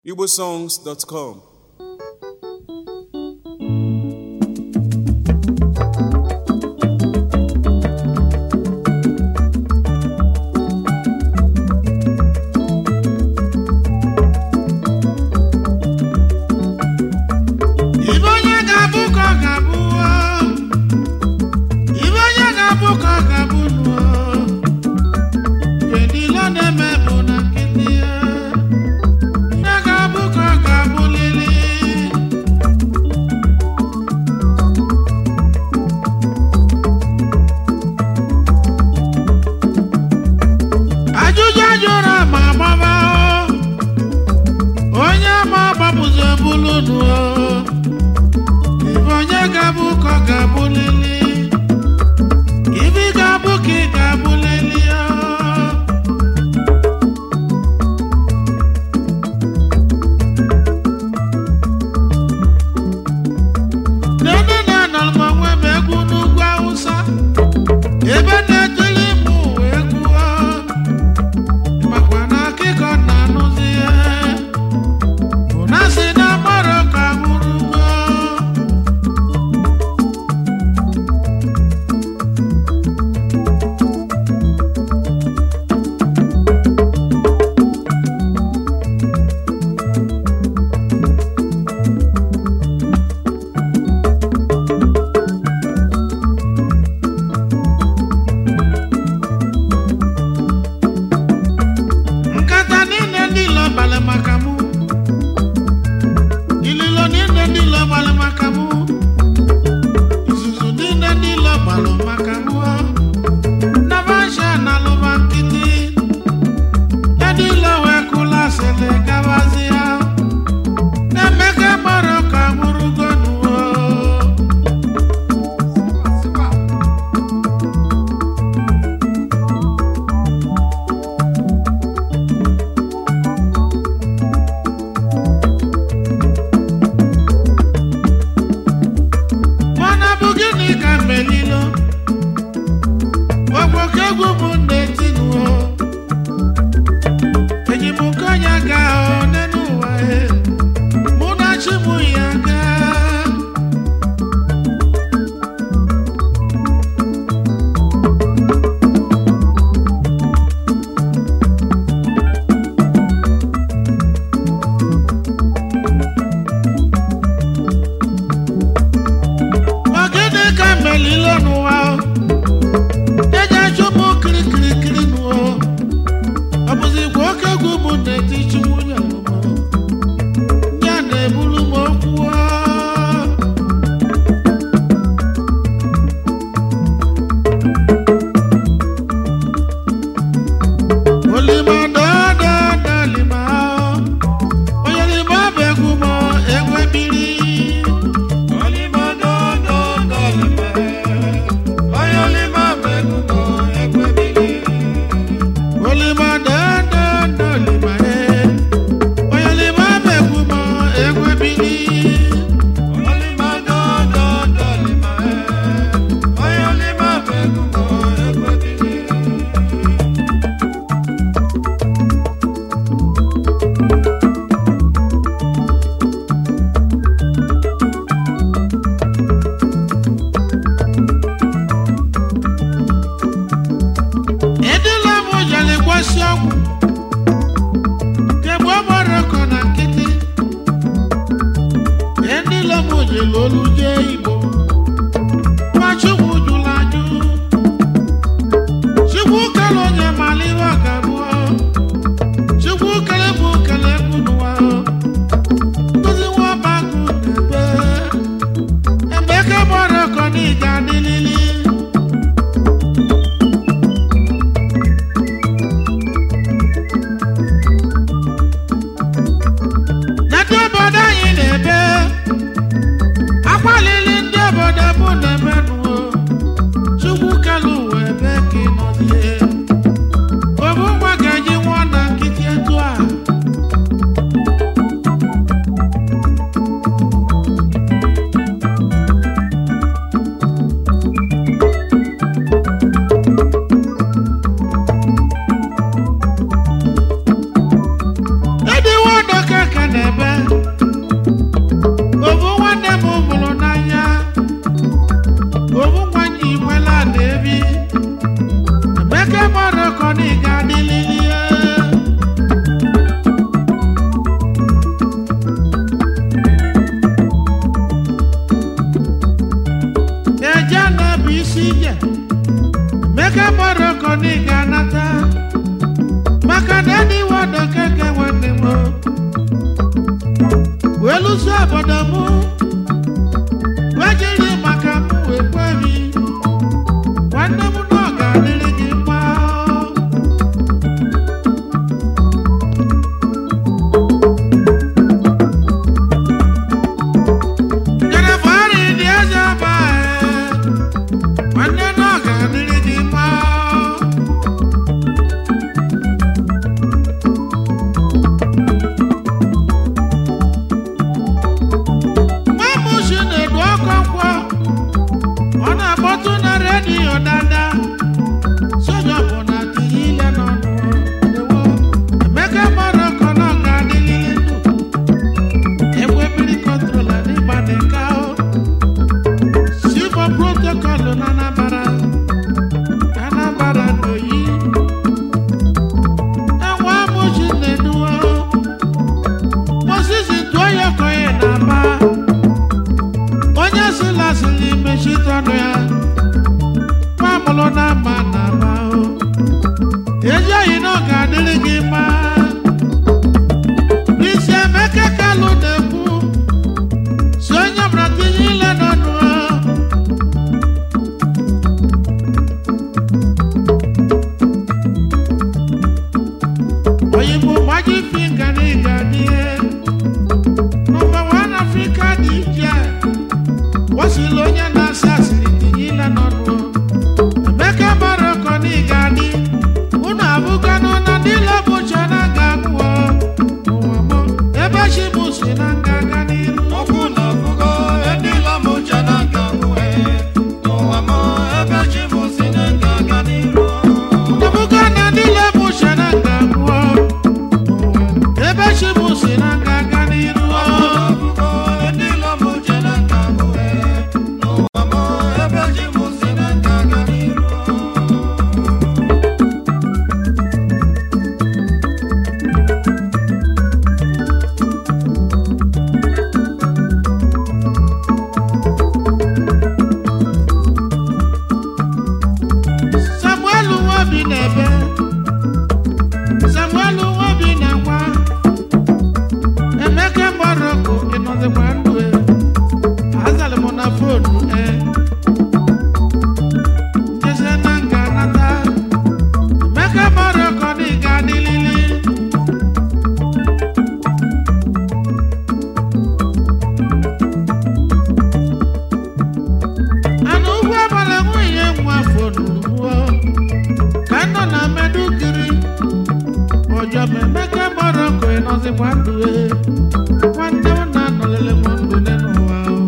igbosongs.com Ibe onye ga-abụ ka ọ ga-abụ o. Ibe onye ga-abụ ka ọ ga-abụ nụ o. Ihe niile ọ na-eme bụ na nkịtị ya. Ihe ga-abụ ka ọ ga-abụ lili. Ajụjụ ajụrụ ma agbaba o. Onye ma agbapụzi ebulu nụ o. Ibe onye ga-abụ ka ọ ga-abụ lili Ibe ị ga-abụ ka ị ga-abụ lili o. Nene na-anọrọ m onwe m egwu n'ugwu Awụsa ebe na-etili mụ egwu o. makwa na akịkọ na-anụzi ihe bụ na si na mmadụ ka nwụrụgo nkata niile ndị ilo balị maka mụ ililo niile ndị ilo balị maka mụ izuzu niile ndị ilo balụ maka mụ nabasha na alụba nkịtị ya ndị ilo wee kụla sịlị gabazi ya na-emeka gbara ka nwụrụgonuo mana bụ gịnị ka melilo ọgbọka egwu bụ na-etinuo enyimụka onye ga one n'ụwa e mụ na chi mụ ya gaa Ọ gịnị ka melilo n'ụwa o? eji achụpụ kirikirikiri n'ụwa o. ọ bụzikwa oke egwu bụ na-eti chukwu ya ọmụmụ. ya na-ebulu m okwu o. olima dọdọdọ lima o. onye lima bụ egwu m o, egwu ebiri olima dọdọdọ lima e onye lima bụ egwu m o, egwu ebiri edela m jere gwasi ọgwụ kemgbe ọ gbara ọkọ na nkịtị edela m jere olu jee igbo nwa chukwu jụrụ ajụ chukwu kele onye mara ihe ọ ga-abụọ chukwu kele bụ kele egwu n'ụwa nkụzi nwa ọba agụ na-ebe ebe eke gbara ọkọ na ị ga-adịlili N'ebe obodo anyị na-ebe akwalili ọkọ na ị ga-anata maka na ndị wadọ keke nwanne m wee lụso obodo m wee jiri maka m wee kwebi nwanne m na ọ ga-adịrị gị mma Jennifer dị eze ọba nwanne na ọ ga-adịrị gị mma Mamushi na-edu ọkụ nkwọ ọ na-akpọtụ na redio dada soja bụ na tinye ile n'ọnụ ewo Emeka mara ọkọ na ọ ga-adịrịrị ndụ egbe mmiri kọntrola n'ịgba dị ka o Silva protocol na Anambra Anambra n'oyi enwe amụchi na-eduwa Moses tụọ ya konye na-aba onye sịla sịrị mechite ọnụ ya mamụlụ na ama na-aba o ezi oyi na ọ ga-adịrị gị mma Bisi Emeka Kalụ na-ekwu si onye mara tinye ile n'ọnụ o Oyinbo Magic Finger ní Gani ẹ́. Nọmba one Africa DJ. Wọ́n sì lóye náà sàṣìlì tìyí lẹ́nu ọdún. Emeka Baroko ní Gani. Unu abụganụ na ndị lọbụcha na ga-agwụ ọ. Ụwa mụ, ebe chi mụ si na ngaga n'iru. Okwu na ọgụgụ ndị lamụcha na nka nwee n'ụwa m ebe chi m si na nga aga n'iru Ebuka na ndị lọbụcha na ga-agwụ ọ. Ụwa, ebe chi mụ si na ngaga n'iru. ọgụgụ ndị lamụcha na nka nwee n'ụwa m ebe chi m si na nga aga n'iru Samuel Nwobi na-ebe Samuel Nwobi na-agwa Emeka Morocco ịnọzikwa ndụ e azalị m na fonu e jese na nga nata Emeka Morocco na ị ga-adịlili ana ugwu abalị nwunye nwa fonu gbuo ka nọ na medugiri ọjọ m Emeka Morocco ịnọzikwa ndụ e nwanne m na-anọlele m ndụ n'ụwa o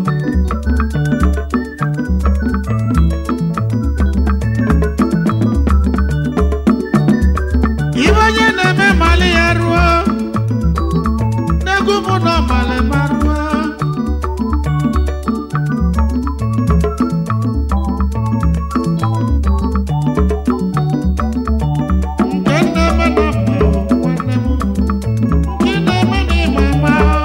Ibe onye na-eme mali ya ruo n'egwu mụ nọ mali ma ruo nke na-eme na mma o, nwanne m nke na-eme n'ịma mma o.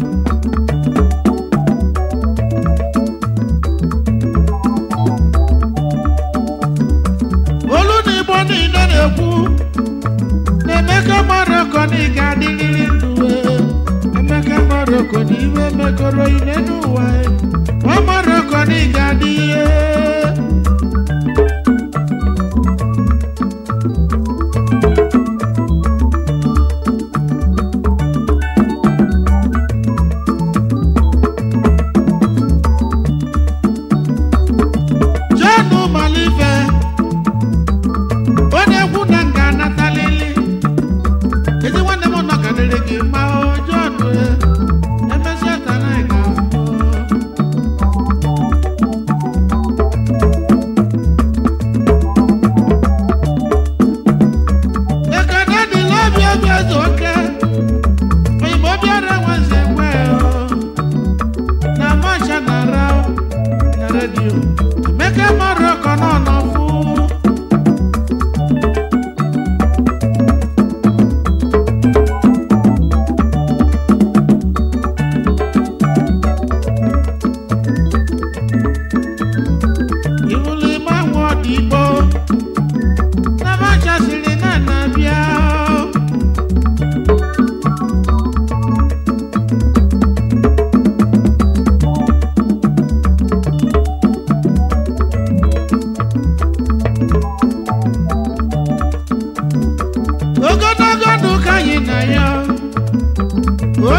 olu na igbo niile na-ekwu na Emeka Morocco na ị ga-adịrịrị ndụ e. Emeka Morocco na iwe mekọrọ ine n'ụwa e. Nwa Morocco na ị ga-adị ihe John Malive ọ na-ekwu na nga anatalili ezi nwanne m nọ ka dịrị gị mma o John e. emesịa ka na ị ga-afụ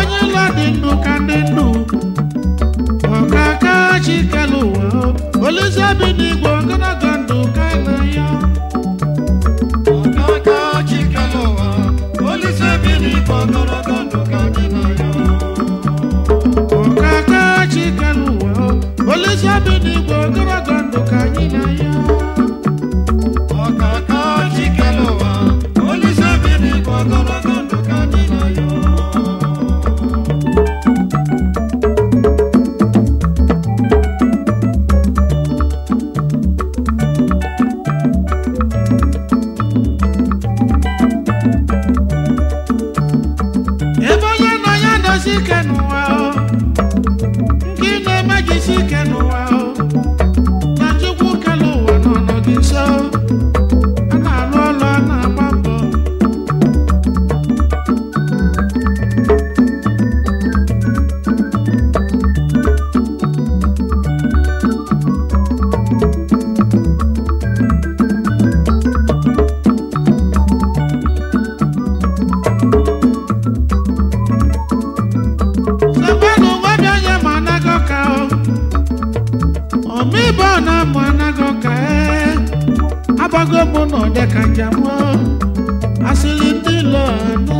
onye ụlọ dị ndụ ka ndị ndụ ọkaka chikelu ụwa olise bi n'igwe ogologo ndụ ka ị na ya ọkaka chikelu ụwa olise bi n'igwe ogologo ndụ ka anyị na ya ọkaka chikelu ụwa olise bi n'igwe ogologo ndụ ka anyị na ya ọkaka chikelu ụwa olise bi n'igwe ogologo ndụ ka anyị na ya ebe onye nọ ya dozi ike n'ụwa o nke na-eme jisi ike n'ụwa o na chukwu kele ụwa nọ nọ gị nso a na-alụ ọlụ a na-agba mbọ Sekwenu nwabịa onye ma anago ka o ọmịbọ na amụ anago ka e agbago mụ na ọdẹ ka njem o asịrị ndị lọ anọ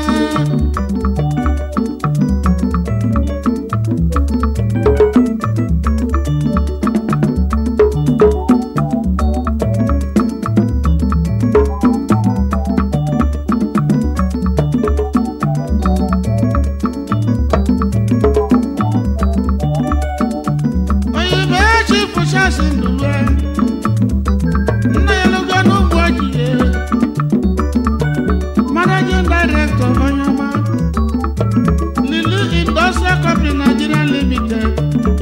onye ma echi fụchasị ndụwe nna ya lụgo n'ugbo ojiye managing director onye ọma lili industrial company nigeria limited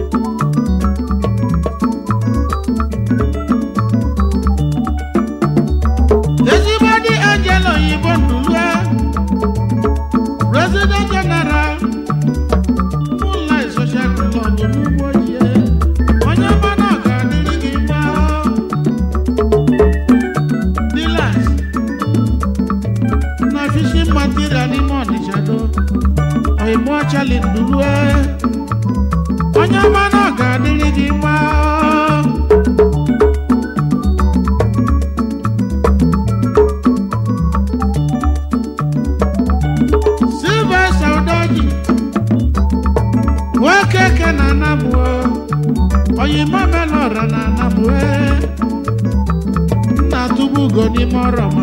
ezigbo dị angel oyibo ndụlue president general Moonlight Social Club n'ugbo ojiye onye ọma na ọ ga-adịrị gị mma dealers na fishing material n'ime ọnịcha do oyimo ọchali ndulue onye ọma na ọ ga-adịrị gị mma Sylvester Udoji nwoke ke na anabụ oyimo melora na anabụ nna tụbu ugo n'ime ọrọma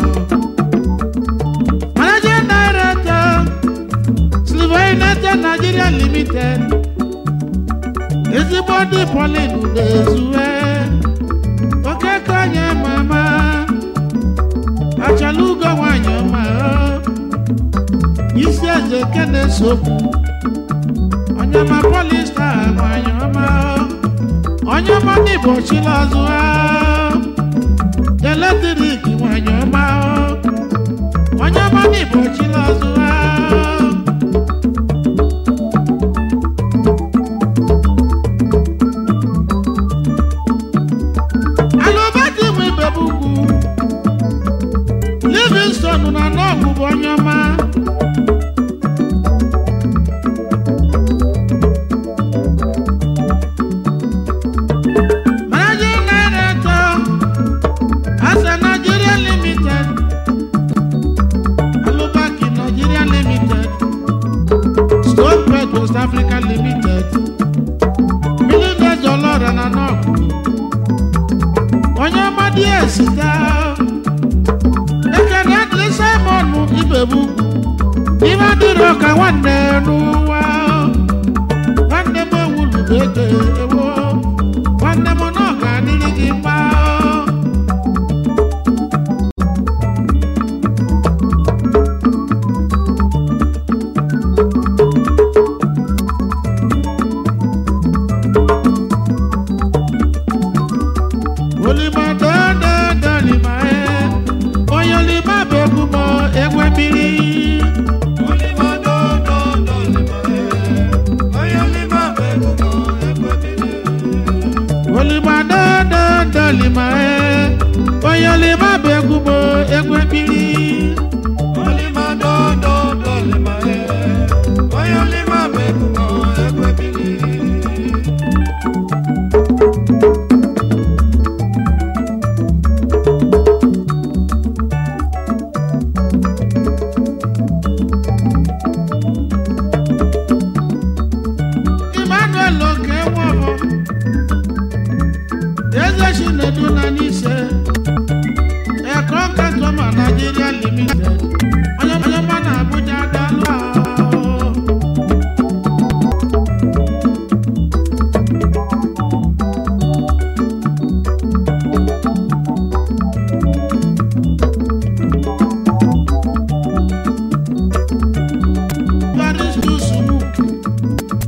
managing director silver united nigeria limited ezigbo ndị polin na-ezue okeke onye mama achala ugo nwanyị ọma isi eze nke na-eso okwu onye ma polista nwanyị ọma onye ọma ndị igbo chila ọzụ ha eletrik nwanyị ọma onye ọma ndị igbo chila ọzụ ha alụbadi nwe ibebugwu livingston na nọgwụ bụ onye ọma managing director asa nigeria limited alubaki nigeria limited stonebread west africa limited millionaires ọlọ́rọ̀ na nọọkụ onye ọmadị esita ekene adịrị simon ibebu ibe adịrọ ka nwanne n'ụwa nwanne m ewulugo ego ewo nwanne m na ọ ga-adịrị gị mma olima dọdọdọ lima e onye olima bụ egwu m egwe mmiri Olima dododo lima bụ ebubo egwu ebili Emmanuel oke nwọbọ eze chinedu na n'ise ẹkọ kẹtọmọ Nigeria limited onye onye mma na Abuja dalụ ahụ. Paris to Sumuk.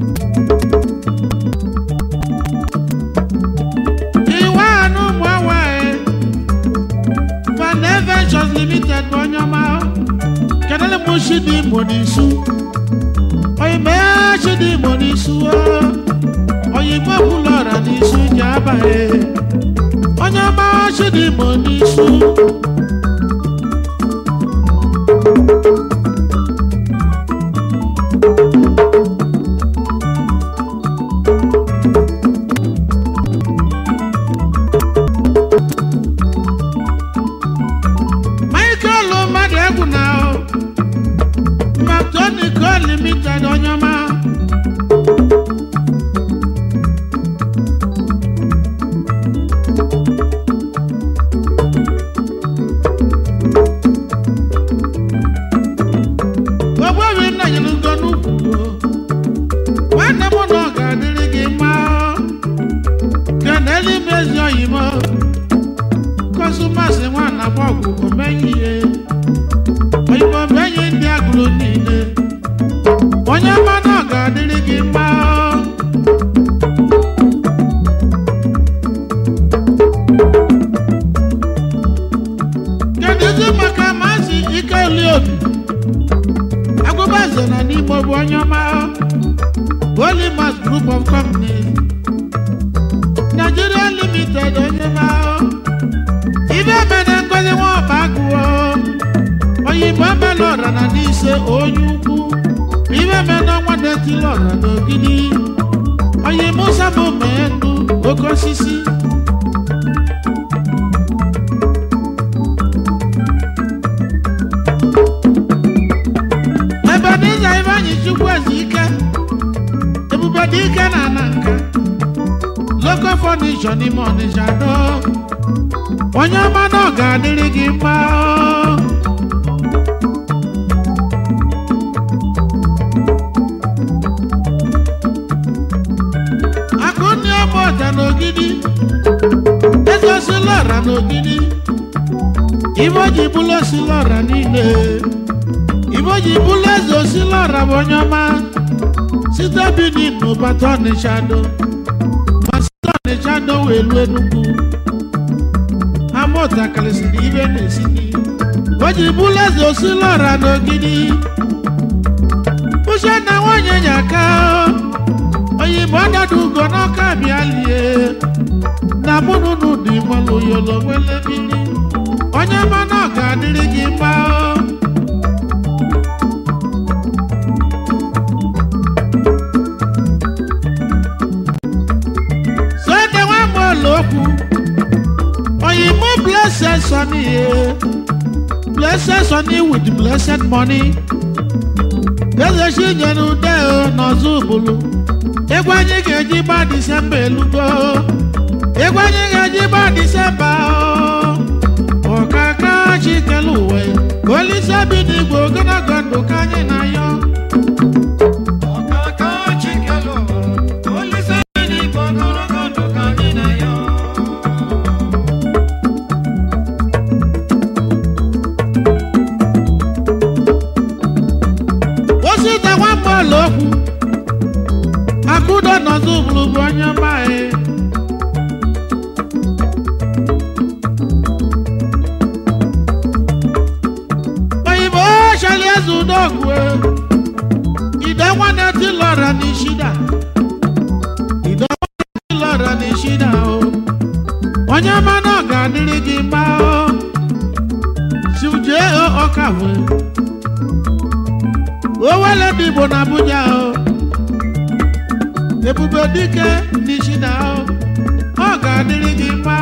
Iwe anụ ụmụ awaị Van Ventures Limited bụ onye ọma kedụlụ m Chidi Igbo n'isu oyime Chidi Igbo n'isu oyime kwụlụ ọra n'isu ji abaghị onye ọma Chidi Igbo n'isu Michael mmadụ egwu na Mactonico Limited onye ọma ogbebi nna nyere ugo n'ukwu nwanne m na ọ ga-adịrị gị mma kenelu ime ezi oyimo kọsụmasị nwana gbọgwụ omenye ihe oyimo menye ndị agụrụ niile onye ọma na ọ ga-adịrị gị mma kedụzi maka maazị ikeli obi agụbaze na n'ime bụ onye ọma Polymas Group of Companies Nigeria Limited onye ma ibe mene ngozi nwa ọba agụọ oyibo mele ọra na n'ise onye ukwu ibe mene ọnwa detili ọra n'ogidi oyibo sabụ mee ndụ oke osisi ebe n'iza ibe anyị chukwu ezi ike ebube dị ike na ana nka local furniture n'ime ọnịsha do onye ọma na ọ ga-adịrị gị mma akụnni ọma ọja n'ogidi ezosila ọra n'ogidi ibe o ji bụlụ osila ọra niile ibe o ji bụlụ eze osila ọra bụ onye ọma site Benin n'ụbata ọnịsha do ma site ọnịsha do wee luo Enugu amụta karịsịrị ibe na-esi n'ihu o ji bụlụ eze osila ọra n'ogidi uche na nwanyị nyaka oyibo ọdọdụ ugo n'ọka bịa lie na mụnụnụ dị nwere oyolo nwere mmiri onye ma na ọ ga-adịrị gị mma sode nwa mụọla okwu oyibo blessed sonny eh. blessed sonny with blessed money eze chinyere ude o n'ọzọ ụbụlụ egwu anyị ga-eji gba disemba elugo egwu anyị ga-eji gba disemba o ọkaka chikelu uwe olise bi n'igwe ogologo ndụ ka anyị na-ayọ ọkaka chikelu olise bi n'igwe ogologo ndụ ka anyị na-ayọ osita nwamba ọla okwu akụdo n'ọzọ ụbụlụ bụ onye ọma anyị oyibo chali eze udogwu ide nwanne tilọra n'ishida ide nwanne tilọra n'ishida o onye ọma na ọ ga-adịrị gị mma o sijee ọka wee owele dị igbo na abuja o ebube dike n'isi na ọ ga-adịrị gị mma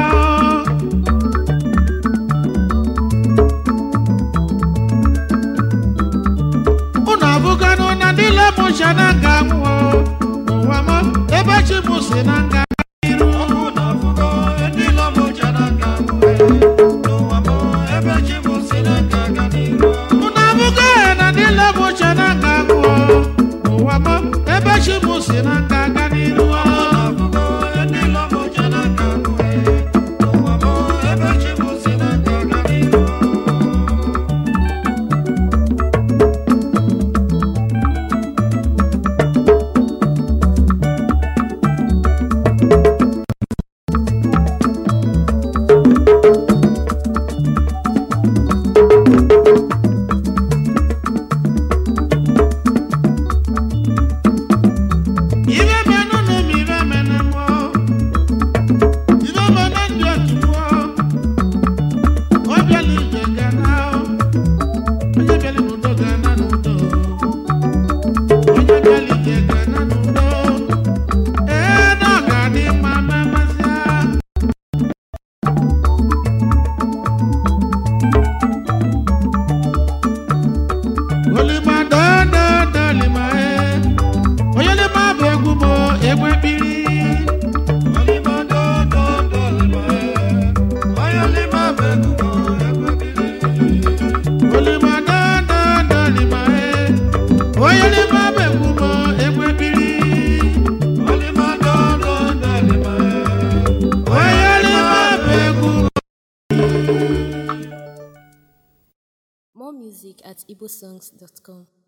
unu abụganụ na ndị lemụcha na nga nwụọ n'ụwa m ebe chi m si na nga iru ọkụ na-afụgo ndị lọmụja na nka mụwe n'ụwa m ebe chi m si na nka aga n'iru unu abụgo na ndị lemụcha na nga nwụọ n'ụwa m ebe chi m si na nga aga n'iru ọkụ na-afụgo ndị lọmụja na nka mụwe n'ụwa m ebe chi m si na nka aga n'iru Ibe menụ na ụmụ ibe menụ mụọ. Ibe menụ ndị otu mụọ. Ọ bịala ije ga na o. Onye bịala n'udo ga na n'udo. Onye bịala ije ga na n'udo. Ee, na ọ ga-adị mma ma emesịa. Olima dada dalima ee. onye n'ime abụ egwu m egwe kpiri Olima dododo lima onye olima bụ egwu m egwe biri olima dadadalima onye n'ime abụ egwu m egwe kpiri Olima dododo lima onye n'ime abụ egwu m More music at igbosongs.com.